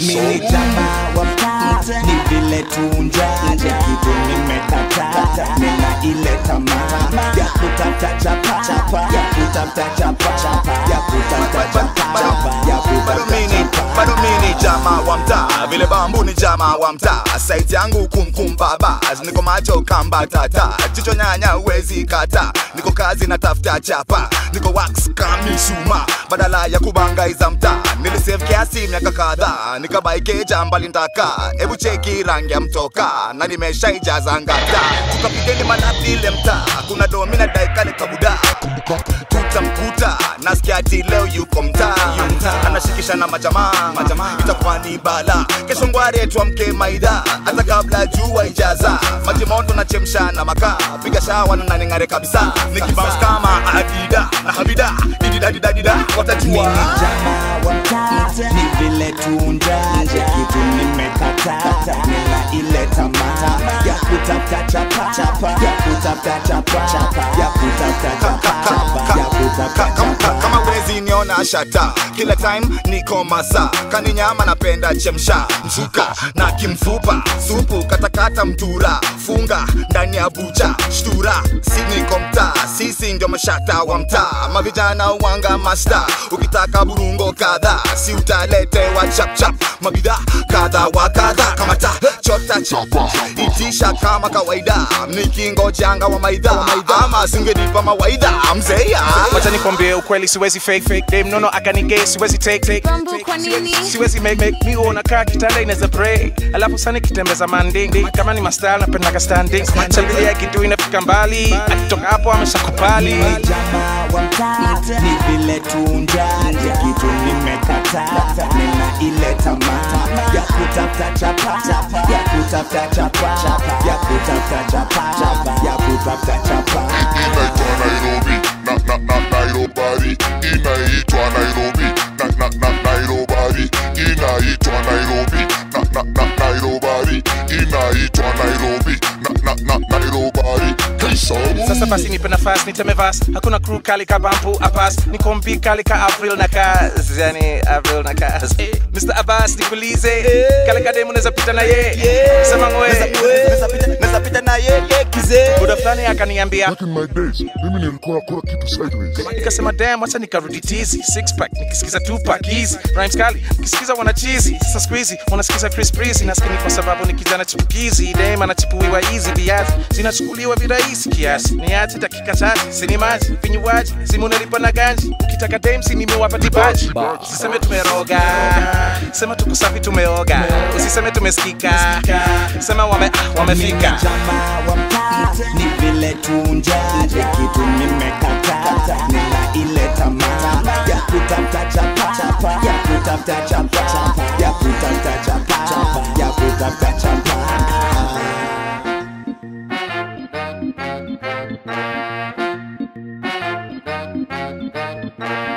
mimi jamaa wa mtaa ni vile tunjaje kitu nimekataa nina ile tamaa ya kutafuta chapa chapa ya kutafuta chapa chapa ya kutafuta chapa chapa ya bado mini kutafuta chapa bado mini jamaa wa mtaa vile bambu ni jamaa wa mtaa saiti yangu kumkum baba niko macho kamba tata jicho nyanya uwezi kata niko kazi na tafuta chapa niko wax kamisuma badala ya kubangaiza mtaa nilisave kiasi miaka kadhaa nikabaikeja mbali ntaka hebu cheki rangi ya mtoka na nimeshaijaza ngata tukapigeni manapile mtaa kuna domina daikale kabuda tutamkuta nasikia ati leo yuko mtaa anashikisha na majamaa itakuwa ni bala kesho ngware tuamke maidha hata kabla jua ijaza maji moto na chemsha na makaa piga shawa na naning'are kabisa nikibounce kama adida na habida dididadidadida watajua mimi jamaa wa mtaa ni vile tunjaje kitu nimekataa nina ile tamaa ya kutafuta chapa chapa ya kutafuta chapa chapa ya kutafuta chapa chapa ya kutafuta Ka- ka- chapa kama wezi niona shata kila time niko masa kani nyama napenda chemsha mzuka na kimfupa supu katakata mtura funga ndani ya bucha shtura si niko mtaa sisi ndio mashata wa mtaa mavijana wanga masta ukitaka burungo kadha si utaletewa chapchap mabidhaa kadha wa kadha kama ta chota chapa itisha kama kawaida nikingojanga wa maidha ama singenipa mawaidha mzeya wacha nikwambie ukweli siwezi fake fake dem nono akanige siwezi take take Bambu, kwa nini? siwezi make make mi huona kaa kitanda inaweza break alafu sana kitembeza manding kama ni mastyle napendaga standing changilia kitu inafika mbali akitoka hapo ameshakupali mimi jamaa wa mtaa ni vile tunjaje kitu nimekataa nina ile tamaa ya kutafuta chapa chapa ya kutafuta chapa chapa ya kutafuta chapa chapa ya kutafuta chapa inaitwa Nairobi na na na Nairobari inaitwa Nairobi na na na Nairobari inaitwa Nairobi na na na Nairobari inaitwa Nairobi na na na Nairobari Kaisabu sasa basi nipe nafasi niteme vas hakuna crew kali ka bambu apas niko mbi kali ka avril na kaz yani avril na kaz mr abbas nikulize kale ka demu neza pita na ye sema ngwe Naweza pita na yeye kizee muda fulani akaniambia Back in my days mimi nilikuwa nakula kitu sideways nikasema damn wacha nikarudi tizi six pack nikisikiza two pack hizi rhymes kali nikisikiza wana cheesy sasa siku hizi wanasikiza Chris Breezy naskini kwa sababu ni kijana chipukizi dem anachipuiwa hizi viazi zinachukuliwa virahisi kiasi ni ati dakika chache sini maji vinywaji simu nalipa na ganji ukitaka dem si nimewapa dibaji usiseme tumeroga sema tuko safi tumeoga usiseme tumesikika sema wame, ah, wamefika jamaa wa mtaa ni vile tunjaje kitu nimekataa nina ile tamaa ya kutafuta chapa chapa ya kutafuta chapa chapa ya kutafuta chapa chapa ya kutafuta chapa Thank